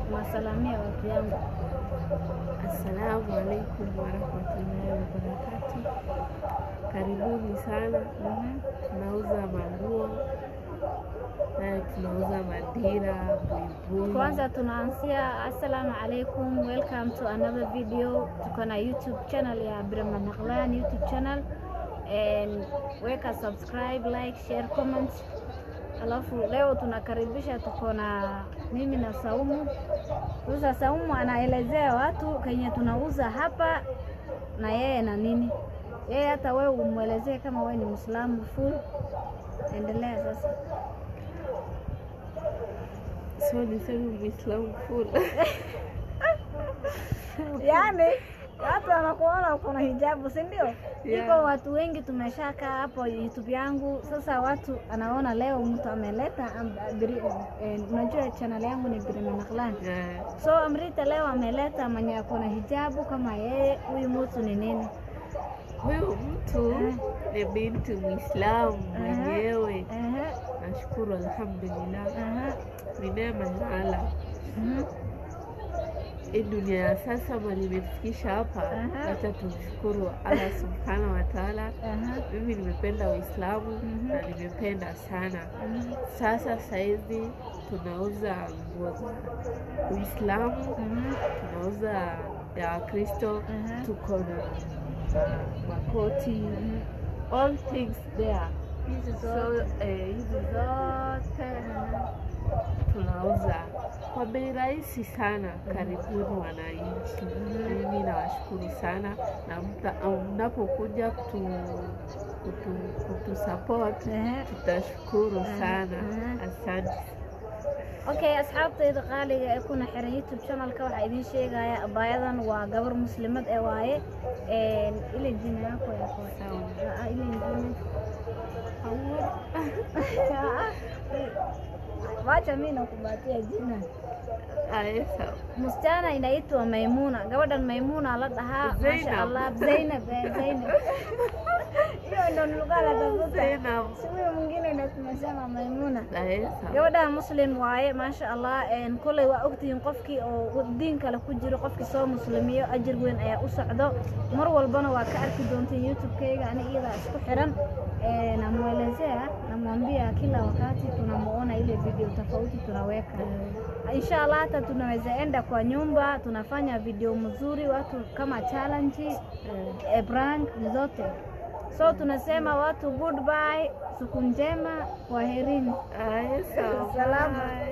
unasalamia watu yangu. Assalamu alaikum warahmatullahi wabarakatu. Karibuni sana. Mhm. Tunauza manguo na tunauza madira, buibui. Kwanza tunaanzia assalamu alaikum, welcome to another video. Tuko na YouTube channel ya Brahma Naqlan YouTube channel and weka subscribe, like, share, comment. Alafu leo tunakaribisha, tuko na mimi na Saumu. Sasa Saumu anaelezea watu kenye tunauza hapa na yeye na nini. Yeye hata wewe umwelezee kama wewe ni Muislamu full. Endelea sasa. So niseme Muislamu full. Yaani watu wanakuona uko na hijabu, si ndio? Yeah. Iko watu wengi tumeshakaa hapo YouTube yangu. Sasa watu anaona leo mtu ameleta am- biri- eh, unajua channel yangu ni Brima Naqlan. Yeah. So Amrita leo ameleta mwenye ako na hijabu kama yeye. Huyu mtu ni nini? Huyu mtu Eh. ni binti Muislamu Aha. mwenyewe. Ehe, Nashukuru alhamdulillah, ehe, ni neema ya Allah. mhm, Hii dunia ya sasa mali imefikisha hapa, Aha. acha tumshukuru Allah subhanahu wa taala. ehe, Mimi nimependa Uislamu Mhm. na nimependa sana. mhm, Sasa saizi tunauza nguo za Uislamu, mhm, tunauza ya Wakristo, Aha. tuko na makoti, all things there. Hizi So zote. eh, hizi zote tunauza kwa bei rahisi sana. Karibuni wananchi, mimi nawashukuru sana, na mta- mnapokuja kutu, kutu, kutu support Ehe. tutashukuru Aha, sana. aha. Asante. okay asxaabtayda qaaliga ee kuna xiran youtube channelka waxaa idiin sheegaya abaayadan waa gabar muslimad ee waaye Een, ile jina yako yako Sawa. Ah, ile ingine Ah, wacha mi nakubatia jina Aya, sawa. msichana inaitwa maimuna gabadhan maimuna la dhahaa masha Zainab. allah zainab eh, zainab hiyo ndo nilikuwa natafuta Zainab. si huyo mwingine ndo tumesema maimuna Aya, sawa. gabadha muslim waaye maasha allah een, koley waa ogtihiin qofkii oo diin kale ku jiro qofkii soo muslimiyo ajir weyn ayaa u socdo mar walbana waa ka arki doonteen youtube-kayga ani iyadaa isku xiran Eh, namwelezea namwambia kila wakati tunamuona ile video tofauti tunaweka insha allah hata tunaweza enda kwa nyumba tunafanya video mzuri watu kama challenge eh, prank zote so tunasema watu goodbye siku njema kwaherini Aya, sawa. Salama. Bye.